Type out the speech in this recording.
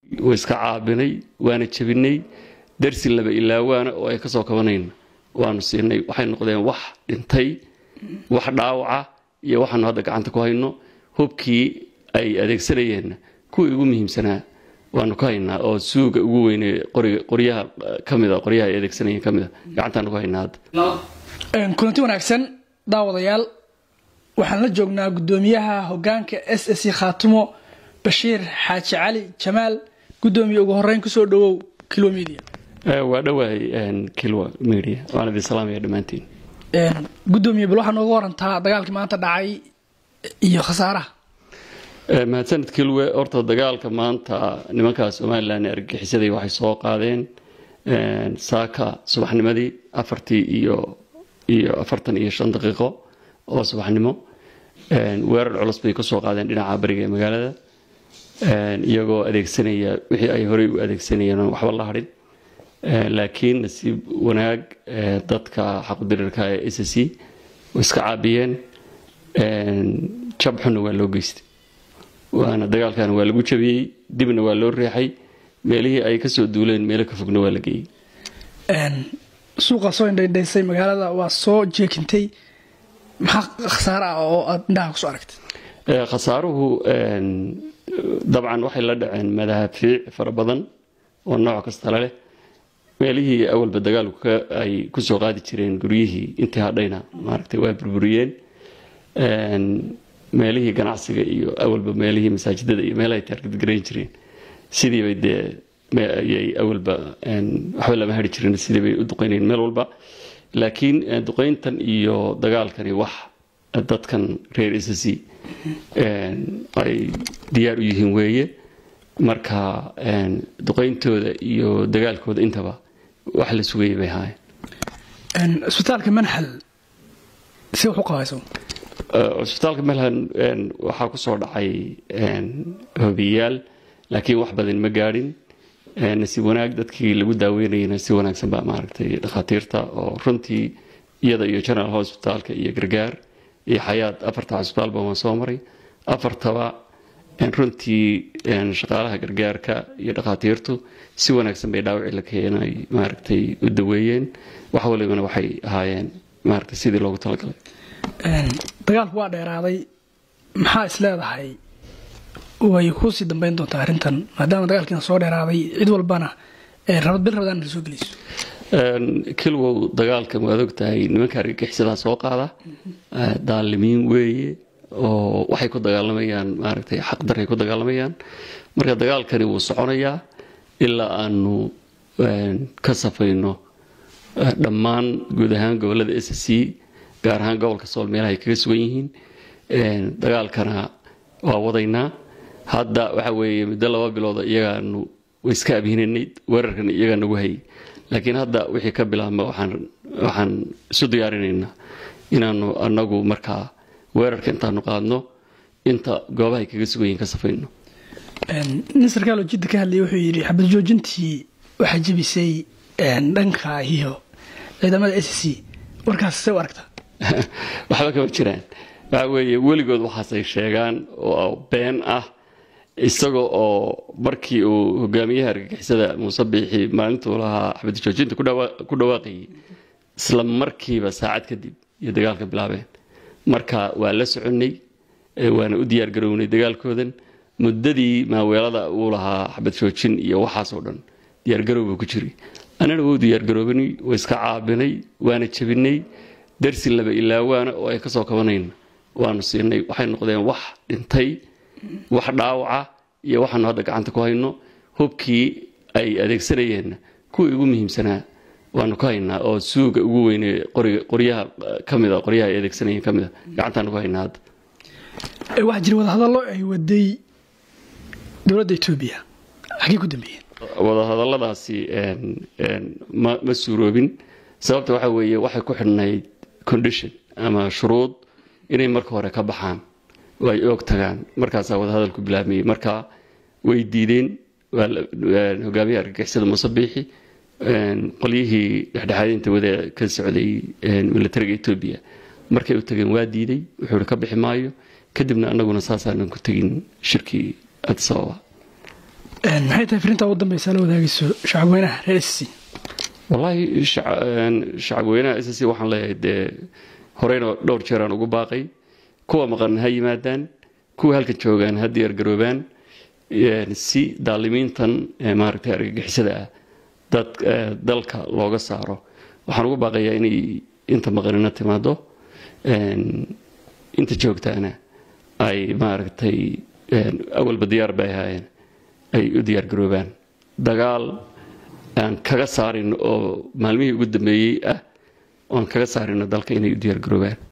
way iska caabinay waana jebinay darsi laba ilaawaana oo ay kasoo kabanayna waanu siinay waxay noqdeen wax dhintay wax dhaawaca iyo waxaanu hadda gacanta ku hayno hubkii ay adeegsanayeenna kuwii ugu muhiimsanaa waanu ka haynaa oo suuga ugu weyne qoryaha kamida qoryaha ay adeegsanayeen kamida gacantaanu ku haynaa hadda kulanti wanaagsan daawadayaal waxaan la joognaa guddoomiyaha hogaanka s s khaatumo bashiir xaaji cali jamaal guddoomiye ugu horeyn kusoo dhawow kilwa media waa dhowahay kilwa media waan idin salaamaya dhammaantiin guddoomiye bal waxaa nooga warantaa dagaalkii maanta dhacay iyo khasaaraha mahadsanid kilwe horta dagaalka maanta nimanka somalilan argagixisaday waxay soo qaadeen saaka subaxnimadii afartii iyo iyo afartan iyo shan daqiiqo oo subaxnimo weerar culus bay kasoo qaadeen dhinaca bariga ee magaalada iyagoo adeegsanaya wixii ay horey u adeegsanayeen oon waxba la hadhin laakiin nasiib wanaag dadka xaqudirirka ee s c way iska caabiyeen jab xunna waa loo geystay waana dagaalkan waa lagu jabiyey dibna waa loo reexay meelihii ay kasoo duuleen meelo ka fogna waa la geeyey suuqa soo indhaydhaysay magaalada waa soo jeekintay maxaa khasaare ah oo aada indhaha kusoo aragtay khasaaruhu dabcan waxay la dhaceen madaafiic fara badan oo nooc kastala leh meelihii awalba dagaalku ay kusoo qaadi jireen guryihii intii hadhayna maaragtay waa burburiyeen meelihii ganacsiga iyo awalba meelihii masaajidada iyo meelahay taargadgarayn jireen sidiibay dee ayay awalba waxba lama hari jirin sidiibay u duqeynayeen meel walba laakiin duqeyntan iyo dagaalkani wax dadkan reer s c ay diyaar u yihiin weeye marka duqeyntooda iyo dagaalkooda intaba wax la sugayay bay ahaayeen cisbitaalka manhal si wax u qabayso cisbitaalka malhan waxaa kusoo dhacay hobiyayaal laakiin wax badan ma gaadhin nasiib wanaag dadkii lagu daaweynayana si wanaagsan baa maaragtay dhakhaatiirta oo runtii iyada iyo general hospitalka iyo gargaar iyo xayaad afarta cisbitaalba waan soo maray afartaba runtii shaqaalaha gargaarka iyo dhakhaatiirtu si wanaagsan bay dhaawacii la keenay maaragtay u daweeyeen wax walibana waxay ahaayeen maaragtay sidii loogu talagalay dagaalku waa dheeraaday maxaa is leedahay way kusii dambeyn doontaa arrintan maadaama dagaalkiina soo dheeraaday cid walbana bil rabadaan la soo gelayso kilwow dagaalkan waad og tahay nimanka argagixisadaa soo qaada daalimiin weeye oo waxay ku dagaalamayaan maaragtay xaqdaray ku dagaalamayaan marka dagaalkani wuu soconayaa ilaa aanu ka safayno dhammaan guud ahaan gobolada s c gaar ahaan gobolka sool meelaha ay kaga sugan yihiin dagaalkana waa wadaynaa hadda waxa weeye muddo laba bilooda iyagaanu iska abhinanay weerarkan iyagaa nagu hayay laakiin hadda wixii ka bilaabma waxaan isu diyaarinaynaa inaanu anagu markaa weerarka intaanu qaadno inta goobahay kaga sugan yihiin ka safayno nin sarkaaloo jidda ka hadlayay wuxuu yidhi xabad joojintii waxaa jebisay dhanka iyo ciidamada s c warkaas see u aragtaa waxba kama jiraan waxa weeye weligood waxaasay sheegaan oo been ah isaga oo markii uu hogaamiyaha argagixisada muuse biixi maalintuu lahaa xabad joojinta ku dhawaaqayay isla markiiba saacad kadib iyo dagaalka bilaabeen marka waa la soconnay waana u diyaar garownay dagaalkoodan muddadii maaweelada uu lahaa xabad joojin iyo waxaasoo dhan diyaargarow buu ku jiray annana wuu diyaargaroobanay waa iska caabinay waana jebinay darsi laba ilaawaana oo ay kasoo kabanayna waanu siinay waxay noqdeen wax dhintay wax dhaawaca iyo waxaanu hadda gacanta ku hayno hubkii ay adeegsanayeenna kuwii ugu muhiimsanaa waanu ka haynaa oo suuga ugu weyne qoryaha kamida qoryaha ay adeegsanayeen kamida gacantaanu ku haynaa hadda waxaa jira wadahadallo ay waday dowladda etoobiya xagee ku dambeeyeen wadahadalladaasi ma suuroobin sababta waxa weeye waxay ku xidhnayd condition ama shuruud inay marka hore ka baxaan oo ay oog tagaan markaasaa wadahadalku bilaabmayey marka way diideen hogaamiyaha argagixisada muuse biixi qolyihii dhexdhexaadinta wada ka socday militariga etoobiya markay u tageen waa diiday wuxuu ka bixi maayo kadibna anaguna saasaanan ku tegin shirkii addis ababa maxay tahay firinta ugu dambeysa la wadaagayso shacabweynaha reer s c wallaahi shacabweynaha s c waxaan leeyahay dee horeyna dhowr jeeraan ugu baaqay kuwa maqan ha yimaadaan kuwa halkan joogaan ha diyaargaroobaan si daalimiintan maaragtay argagixisada ah dad dalka looga saaro waxaan ugu baaqayaa inay inta maqanina timaado inta joogtaana ay maaragtay awalba diyaar bay ahaayeen ay u diyaargaroobaan dagaal aan kaga saarin oo maalmihii ugu dambeeyey ah oan kaga saarino dalka inay u diyaargaroobaan